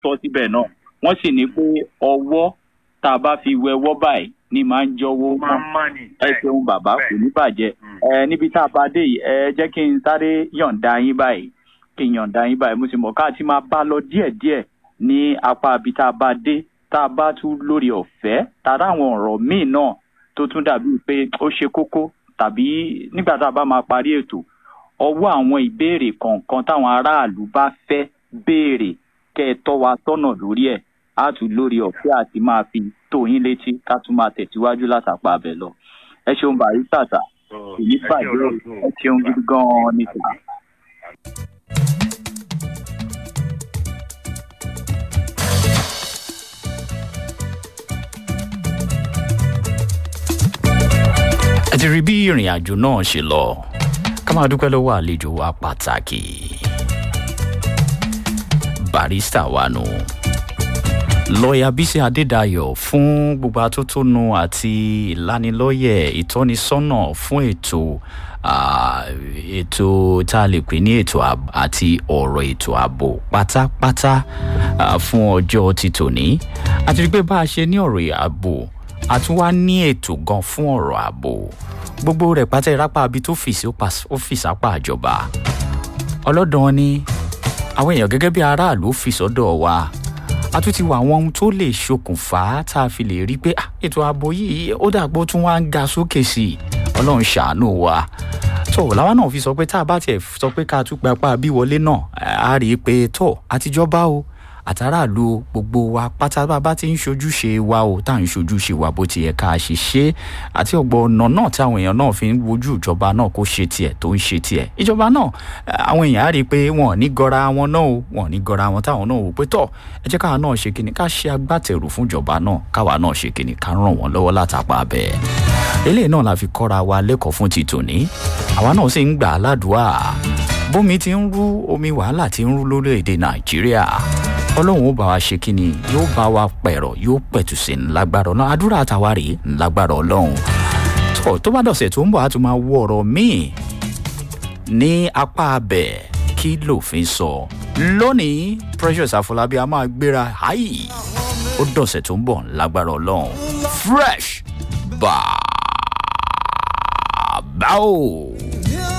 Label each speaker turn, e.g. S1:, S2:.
S1: tọ́ síbẹ̀ náà wọ́n sì ní pé ọwọ́ tá a bá fi wẹwọ́ báyìí ni máa ń jọwọ́
S2: máa ń mọ̀ ní.
S1: ẹ ṣeun bàbá kò ní bàjẹ́
S2: Mm.
S1: ẹ níbi tá a bá dé yìí ẹ jẹ́ kí n sáré yọ̀ǹda yín báyìí kí n yọ̀ǹda yín báyìí mo sì mọ̀ ká ti máa bá lọ díẹ̀díẹ̀ ní apá ibi tá a bá dé tá a bá tún lórí ọ̀fẹ́ tàbí àwọn ọ̀rọ̀ míì náà tó tún dàbí pé ó ṣe kókó tàbí nígbà tá a bá máa parí ètò ọwọ́ àwọn ìbéèrè kọ̀ọ̀kan táwọn aráàlú bá fẹ́ béèrè kẹ́ ẹ tọ́ wa tọ́nà lórí ẹ̀ á tún lórí ọ̀fẹ́ àti máa fi tó yín létí ká tún máa tẹ̀síwájú látàpá abẹ lọ ẹ ṣeun bàrí tàtà èyí bàjẹ́ ẹ ṣeun gidi gan-an ní tòun.
S3: ẹ ti rí bí ìrìn àjò náà ṣe lọ ká máa dúpẹ́ lọ́wọ́ àlejò wa pàtàkì barista wa nù lọ́ọ̀yà bísí adédayọ̀ fún gbogbo atótónu àti ìlanilọ́yẹ̀ ìtọ́nisọ́nà fún ètò ah, ètò tá a lè pè ní ètò ààbò àti ọ̀rọ̀ ètò ààbò pátápátá ah, fún ọjọ́ ti tòní àti rí pé bá a ṣe ní ọ̀rọ̀ ààbò a tún wá ní ètò gan fún ọ̀rọ̀ ààbò gbogbo rẹ̀ pátá ìrápá abi tó fìsí ó fìsí apá àjọba ọlọ́dàn ni àwọn èèyàn gẹ́gẹ́ bí aráàlú ó fi sọ́dọ̀ wa a tún ti wà àwọn ohun tó lè ṣokùnfà tá a fi lè rí pé ah, ètò ààbò yìí ó dàgbò tún wá ń ga sókè sí i ọlọ́run ṣàánú wa tó làwa náà fi sọ pé tá a bá tiẹ̀ sọ pé ká tún gbapá bí wọlé náà a rí i pé tó àtijọ́ bá o àtàràlù gbogbo wa pátá bá bá ti ń ṣojúṣe wa o tá à ń ṣojúṣe wa bó ti yẹ ká ṣe ṣe àti ọgbọ ọ̀nà náà tí àwọn èèyàn náà fi ń wojú ìjọba náà kó ṣe tiẹ̀ tó ń ṣe tiẹ̀ ìjọba náà àwọn èèyàn á rí i pé wọn ò ní gọra wọn náà o wọn ò ní gọra wọn táwọn náà wò pé tọ ẹ jẹ́ káwa náà ṣe kíni ká ṣe agbátẹrù fún ìjọba náà káwa náà ṣe kíni ká ràn wọ́n lọ́wọ́ látàpá bẹ́ẹ̀ eléyìí náà la fi kọ́ra wa lẹ́kọ̀ọ́ fún ti tòní àwa náà sì ń gbà á ládùúà bómi ti ń rú omi wàhálà ti ń rú lórílẹ̀‐èdè nàìjíríà ọlọ́run ó bá wa ṣe kí ni yóò bá wa pẹ̀rọ̀ yóò pẹ̀tù sí ńlágbára ọlọ́run àdúrà àtàwa rèé ńlágbára ọlọ́run tó tó bá dọ̀sẹ̀ tó ń bọ̀ á tún máa wọ ọ̀rọ̀ míì ní apá abẹ kí lòfin sọ lónìí precious àfọlábí a máa gbéra háì ó dọ̀sẹ̀ tó ń bọ̀ ńlágbára ọlọ́run fresh bàbá o.